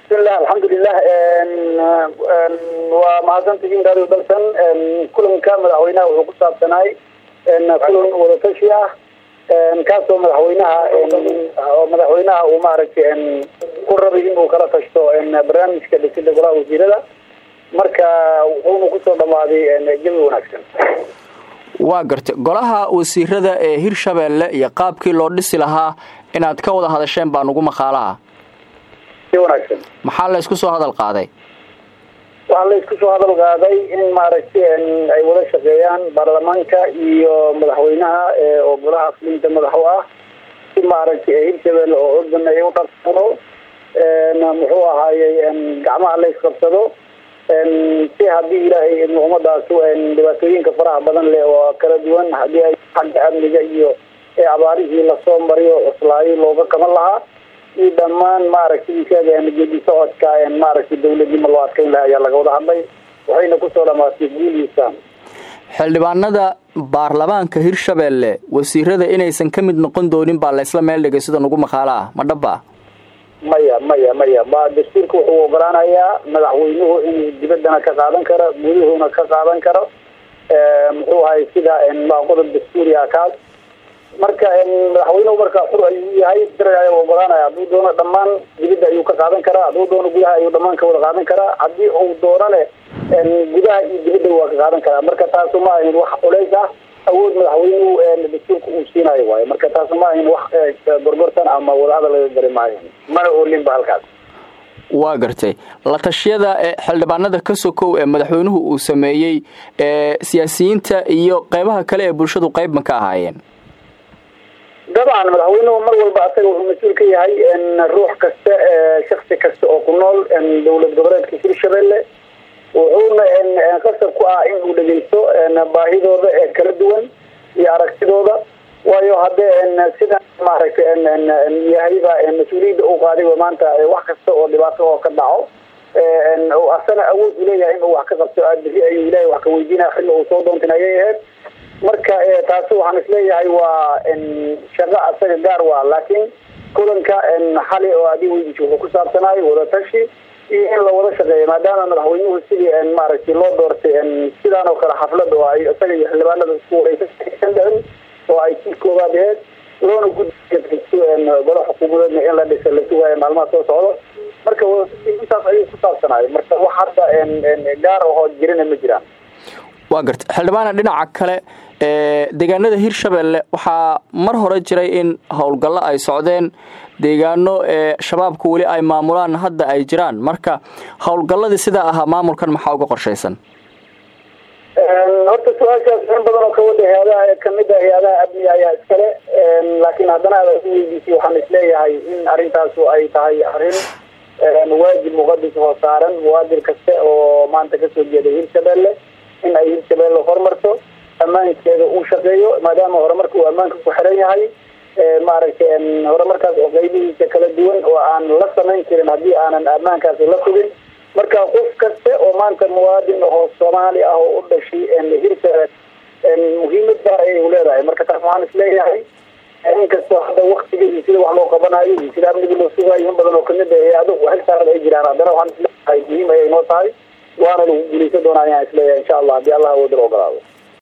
bismillah alxamdulilah waa mahadsantihiin radio dalsan kulanka madaxweynaha wuxuu ku saabsanaay kulan wadatashi ah kaasoo madaxweynaha madaxweynaha uu maaragtay ku rabay in uu kala tashto barnaamijka dhisida golaha wasiirada marka wuxuuna kusoo dhamaaday jawi wanaagsan waa gartay golaha wasiirada ee hirshabeelle iyo qaabkii loo dhisi lahaa inaad ka wada hadasheen baa nugu maqaalaha si wanaagsan maxaa la ysku soo hadal qaaday waxaa la isku soo hadal qaaday in maaragtay ay wada shaqeeyaan baarlamaanka iyo madaxweynaha oo golaha fulinta madax u ah si maaragtay hirshabeelle oo ordan ay u dhaqano muxuu ahaayey gacmaha la isqabsado si haddii ilaahay ummadaas dhibaatooyinka faraha badan leh oo kala duwan haddii ay xagga amniga iyo abaarihii lasoo mariyo cuslaayo looga qaban lahaa iyo dhammaan maaragtay isaga geedi socodka maaragtay dawladnimo loo adkeyn laha ayaa laga wada hadlay waxayna kusoo dhamaatay guuliisaan xildhibaanada baarlamaanka hirshabeelle wasiirada inaysan ka mid noqon doonin baa laysla meel dhigay sida nugu maqaalo ah ma dhaba maya maya maya ba dastuurka wuxuu ogolaanayaa madaxweynuhu inuu dibaddana ka qaadan karo guduhuna ka qaadan karo muxuu ahay sida waa qodob dastuuri ah kaas marka madaxweynuhu marka xur ayuu yahay sharciga ayaa ogolaanaya hadduu doono dhammaan dibadda ayuu ka qaadan karaa hadduu doono gudaha ayuu dhammaan ka wada qaadan karaa haddii uu doonane gudaha iyo dibadda waa ka qaadan karaa marka taasu ma ahayn wax culays ah awood madaxweynuhu dastuurka uu siinayo waayo marka taas ma ahayn wax gorgortan ama wadahadal laga gari maayo mana oolinba halkaas waa gartay la tashiyada xildhibaanada ka sokow ee madaxweynuhu uu sameeyey siyaasiyiinta iyo qeybaha kale ee bulshadu qeyb ma ka ahaayeen dabcan madaxweynuhu mar walba asaga wuxuu mas-uul ka yahay ruux kasta shaksi kasta oo ku nool dowlad goboleedka hirshabelle wuxuuna qasab ku ah in uu dhegeysto baahidooda ee kala duwan iyo aragtidooda waayo haddee sida maaragtay yahayba mas-uuliyadda uu qaaday maanta wax kasta oo dhibaato oo ka dhaco asana awood u leeyahay in uu wax ka qabto biri ayuu ilahay wax ka weydiinaya xilli uu soo doontin ayay ahayd marka taasi waxaan isleeyahay waa shaqo asaga gaar waa laakiin kulanka xali oo adi weydiisa wuxuu ku saabsanayo wadatashi iyo in la wada shaqeeyo maadaama madaxweynuhu sidii maaragtay loo doortay sidaan oo kale xaflad oo ay isaga iyo xildhibaanada isku wareysan dhicin oo ay si koobaad aheyd loona gudbiyo golo xukuumadeedna in la dhisa la sugaayo maalmaha soo socdo marka intaas ayuu ku saabsanayo marka wax hadda gaar ahoo jirina ma jiraan waa garta xildhibaana dhinaca kale deegaanada hirshabeelle waxaa mar hore jiray in howlgallo ay socdeen deegaano shabaabka weli ay maamulaan hadda ay jiraan marka howlgalladii sidaa ahaa maamulkan maxaa uga qorshaysan horta su-aashaas in badan oo kawada hay-adaha kamid a hay-adaha amniga ayaa iskale laakiin haddana aad u weydiisay waxaan isleeyahay in arrintaasu ay tahay arrin waajib muqadis oo saaran muwaadin kaste oo maanta kasoo jeeday hirshabelle in ay hirshabelle horumarto ammaankeeda uu shaqeeyo maadaama horumarka uu ammaanka ku xiran yahay maaragtay horumarkaas oo qeybihiisa kala duwan oo aan la samayn karin haddii aanan ammaankaasi la sugin marka qof kaste oo maanta muwaadin oo soomaali ah oo u dhashay hirshabelle muhiimad gaar ayay u leedahay marka taas waxaan isleeyahay inkastoo hadda waktiga iyo sida wax loo qabanayo iyo sida amniga loo sugayo in badan oo kamid a hay-ado xil saaran ay jiraan haddana waxaan isleeyahay muhiim ayay noo tahay waana lagu guuleysan doonaa ayaan isleeyahay insha allah haddii allah awoodala ogolaado